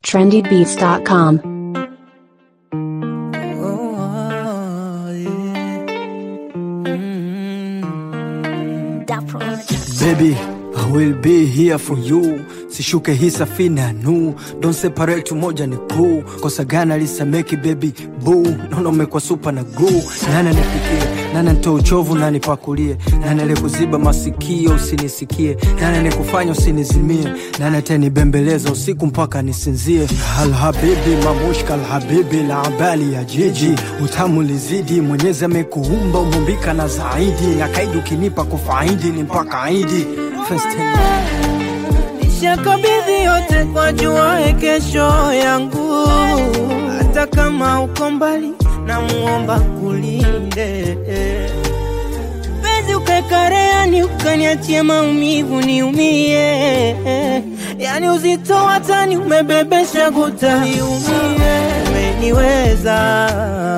trendybeats.com. Oh, yeah. Baby, I will be here for you. Sishuke hii safina nu Don't separate moja ni kuu Kosa gani alisameki baby boo Naona umekuwa super na glue Nani nipikie Nani nitoe uchovu na nipakulie Nani alikuziba masikio usinisikie Nani alikufanya usinizimie Nani atanibembeleza usiku mpaka nisinzie Alhabibi mamushka alhabibi la abali ya jiji Utamu lizidi Mwenyezi amekuumba umumbika na zaidi Na kaidi ukinipa kufaidi ni mpaka aidi First time. Nishakabidhi yote kwa jua kesho yangu, hata kama uko mbali, namuomba kulinde penzi ukakareani, ukaniachie maumivu niumie, yani uzito watani umebebesha guta niumie, umeniweza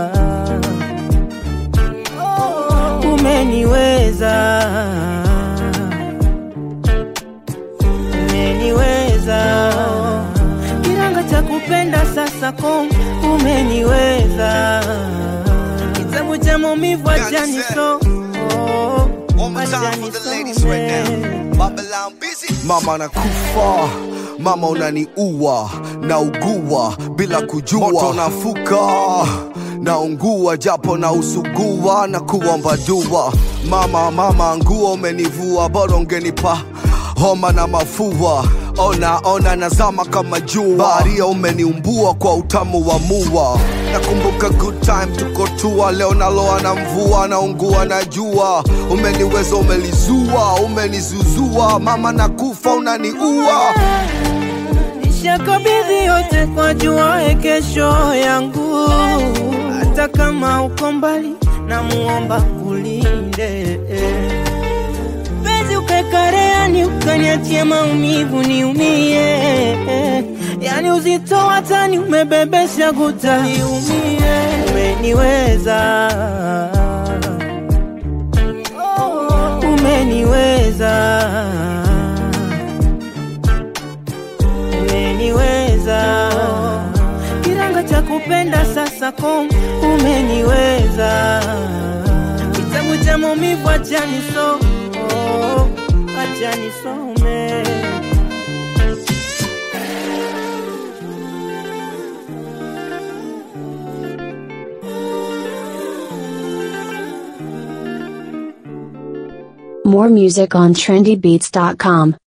umeniweza umeniweza kiranga cha kupenda sasa kom umeniweza kitabu cha maumivu achani so One more time for the ladies right now. Babylon busy. Mama nakufa mama unaniua naugua bila kujua moto nafuka naungua japo na usugua na kuomba dua mama mama nguo umenivua bora ungenipa homa na mafua ona ona nazama kama jua baharia umeniumbua kwa utamu wa mua nakumbuka good time tuko tua leo naloa na mvua naungua na jua umeniweza umelizua umenizuzua mama nakufa unaniua Nishakabidhi yote kwa jua kesho yangu, hata kama uko mbali, namuomba kulinde penzi ukakareani, ukaniachie maumivu niumie, yani uzito watani umebebesha guta niumie, umeniweza umeniweza umeniweza kiranga cha kupenda sasa kom umeniweza kitabu cha maumivu achani so oh, achani some More music on trendybeats.com.